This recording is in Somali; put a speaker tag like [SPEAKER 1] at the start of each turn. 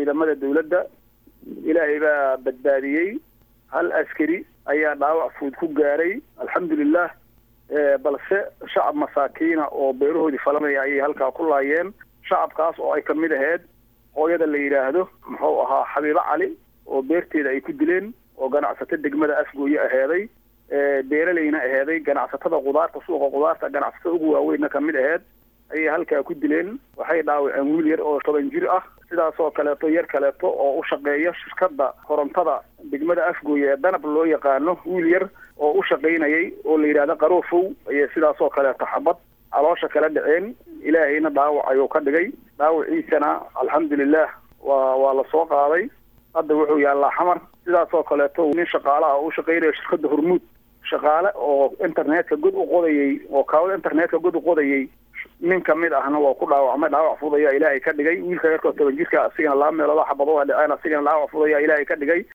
[SPEAKER 1] ciidamada dawladda ilaahay baa badbaadiyey hal askari ayaa dhaawac fuud ku gaaray alxamdulilah balse shacab masaakiina oo beerahoodii falanaya ayay halkaa ku laayeen shacabkaas oo ay ka mid ahayd hooyada la yidhaahdo muxuu ahaa xabiibo cali oo beerteeda ay ku dileen oo ganacsato degmada afgooye aheeday beeralayna aheeday ganacsatada qudaarta suuqa qudaarta ganacsatada ugu waaweynna ka mid aheyd ayay halkaa ku dileen waxay dhaawaceen wiil yar oo toban jir ah sidaasoo kaleeto yar kaleeto oo u shaqeeya shirkadda korontada degmada afgooye ee danab loo yaqaano wiil yar oo u shaqaynayay oo la yidhahdo qaroofow ayay sidaasoo kaleeto xabad caloosha kala dhaceen ilaahayna dhaawac ayuu ka dhigay dhaawaciisana alxamdulilah waa waa la soo qaaday hadda wuxuu yaallaa xamar sidaasoo kaleeto nin shaqaalaha oo u shaqaynaya shirkadda hormuud shaqaale oo internetka god u qodayay oo kaawada internetka god u qodayay nin kamid ahna waa ku dhaawacmay dhaawac fudud ayaa ilaahay ka dhigay wiilka yarkoo toban jirka asigana laba meelood xabadooda dhaceen asigana dhaawac fudud ayaa ilaahay ka dhigay